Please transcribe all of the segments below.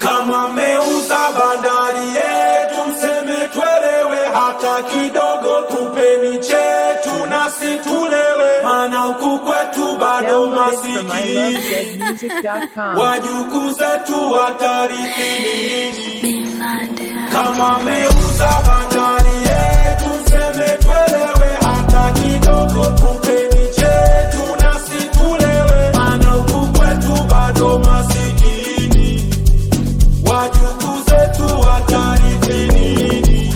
Kama meuza bandari yetu, mseme twelewe hata kidogo, tupeni chetu nasi tulewe, maana huku kwetu bado Download from masikini, ilovezmusic.com. wajukuu zetu watarithi nini? Kama meuza bandari yetu, mseme twelewe hata kidogo, tupeni chetu nasi tulewe, maana huku kwetu bado masikini, wajukuu zetu watarithi nini?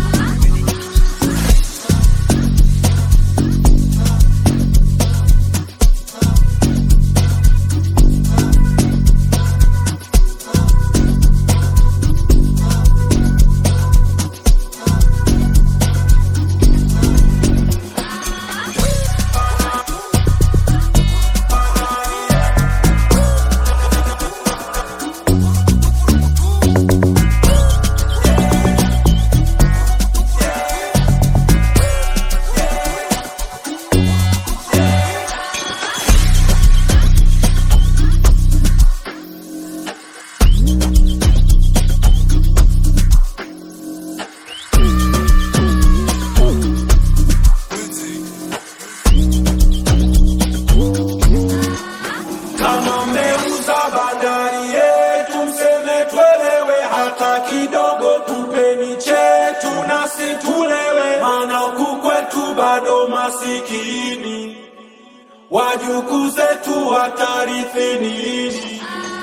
Kama mmeuza bandari yetu, mseme twelewe hata kidogo, tupeni chetu nasi tulewe, maana huku kwetu bado masikini, wajukuu zetu watarithi nini?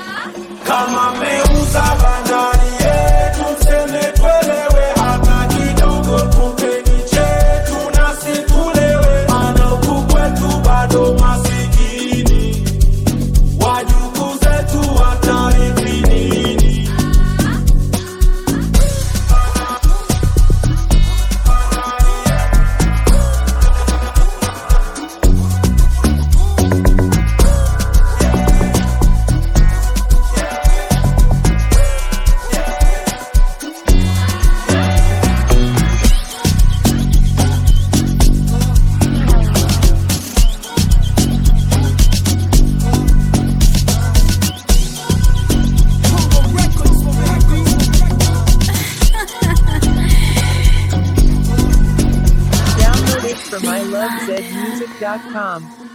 Kama mmeuza bandari yetu, mseme twelewe hata kidogo, tupeni chetu nasi tulewe, maana huku kwetu bado masikini wajukuu zetu watarithi nini? Download it from ilovezmusic.com.